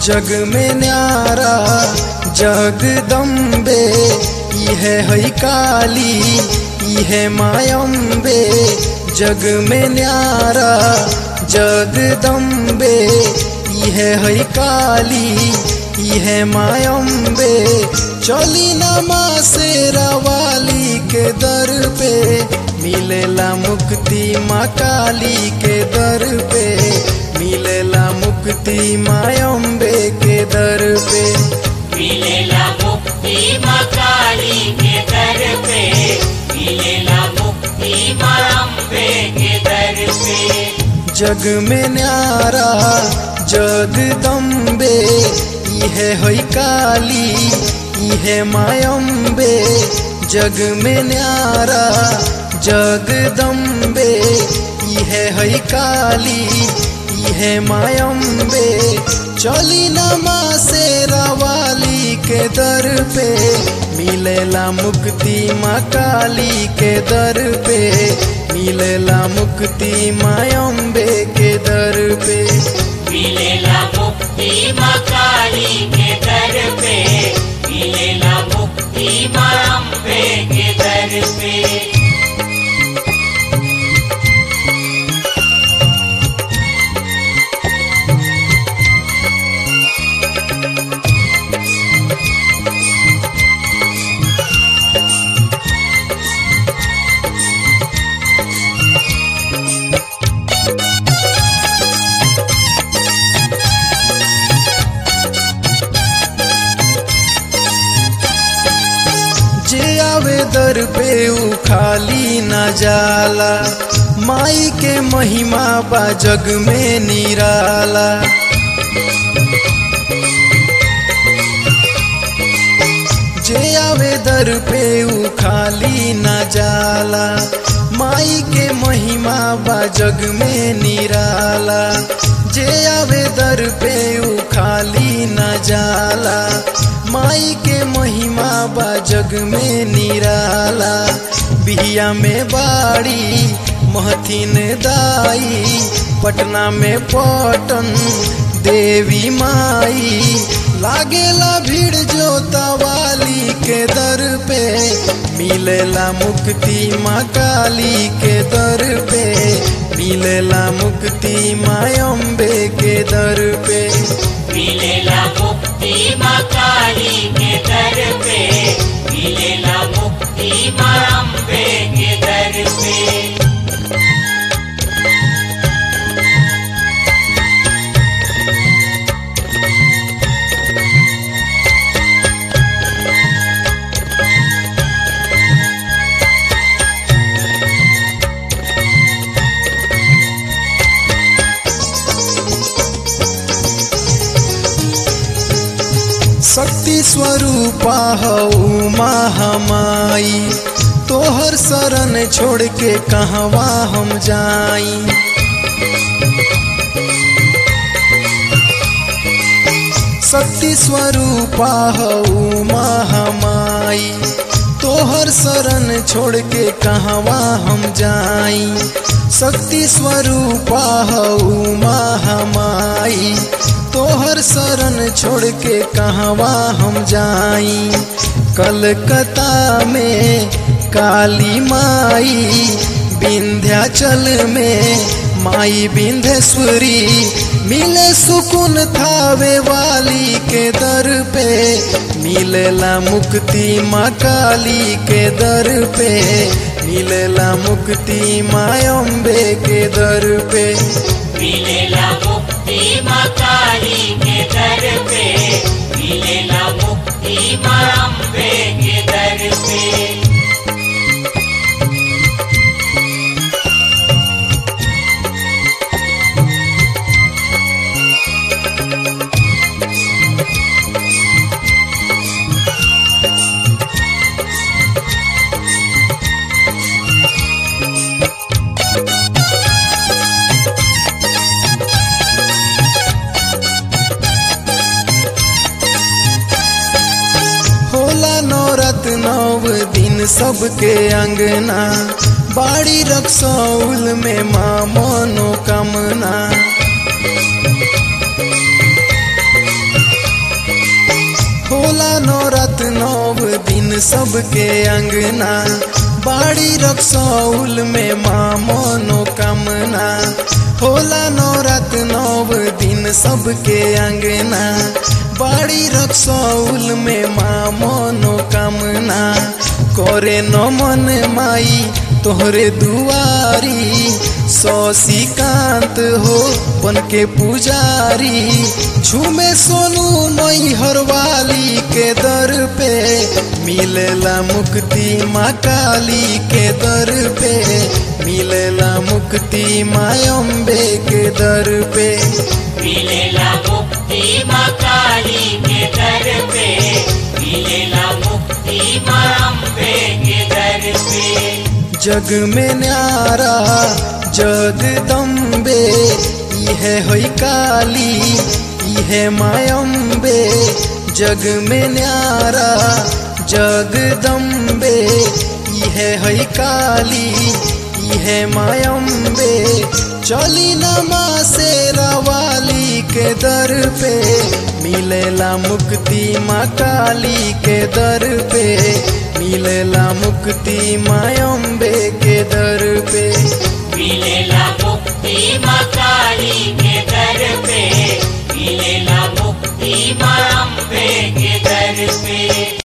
जग में न्यारा जगदम्बे इहे है काली इहे मायम्बे जग में न्यारा जगदम्बे इहे है काली इहे मायम्बे चली नमा से रवाली के दर पे मिलेला मुक्ति माँ काली के दर पे मिलेला मुक्ति मायम्बे के दर पे मिलेला मुक्ति माँ काली के दर पे मिलेला मुक्ति माँ अम्बे के दर पे जग में न्यारा जगदम्बे इहे है काली इहे मायम्बे जग में न्यारा जगदम्बे इहे है काली इहे मायम्बे चली नमा से रवाली के दर पे मिलेला मुक्ति माँ काली के दर पे मिलेला मुक्ति मायम्बे के दर पे मिलेला मुक्ति माँ काली के दर पे मिलेला मुक्ति माँ अम्बे के दर पे जे आवे दर पे ऊ खाली न जाला माई के महिमा बा जग में निराला जे आवे दर पे ऊ खाली न जाला माई के महिमा बा जग में निराला जे आवे दर पे ऊ खाली न जाला माई के महिमा बा जग में निराला बिहिया में बाड़ी महथिन दाई पटना में पटन देवी माई लागेला भीड़ जोता वाली के दर पे मिलेला मुक्ति माँ काली के दर पे मिलेला मुक्ति माँ अम्बे के दर पे मिलेला मुक्ति माँ काली के दर पे मिलेला मुक्ति माँ अम्बे के दर पे शक्ति स्वरूपा हऊ महामाई तोहर शरण छोड़ के कहवा हम जाई शक्ति स्वरूपा हऊ महामाई तोहर शरण छोड़ के कहवा हम जाई शक्ति स्वरूपा हऊ महामाई तोहर शरण छोड़ के कहवा हम जाई कलकत्ता में काली माई विंध्याचल में माई विंध्येश्वरी मिले सुकुन थावे वाली के दर पे मिलेला मुक्ति माँ काली के दर पे मिलेला मुक्ति माँ अम्बे के दर पे मिलेला मुक्ति माँ काली के दर पे मिलेला मुक्ति माँ अम्बे के दर पे होला नौरत नव दिन सबके अंगना बाड़ी रक्सौल में माँ मनोकामना होला नौरत नौव दिन सबके अंगना बाड़ी रक्सौल में माँ मनोकामना होला नौरत नौव दिन सबके अंगना बाड़ी रक्सौल में माँ मनोकामना करे नमन माई तोहरे दुआरी शशिकांत हो बन के पुजारी झूमे सोनू मई हरवाली के दर पे मिलेला मुक्ति माँ काली के दर पे मिलेला मुक्ति माँ अम्बे के दर पे मिलेला मुक्ति माँ काली के दर पे मिलेला मुक्ति माँ अम्बे के दर पे जग में न्यारा जगदम्बे इहे होई काली इहे मायम्बे जग में न्यारा जगदम्बे इहे होई काली इहे मायम्बे चली नमा से रवाली के दर पे मिलेला मुक्ति माँ काली के दर पे मिलेला मुक्ति माँ अम्बे के दर पे मिलेला मुक्ति माँ काली के दर पे मिलेला मुक्ति माँ अम्बे के दर पे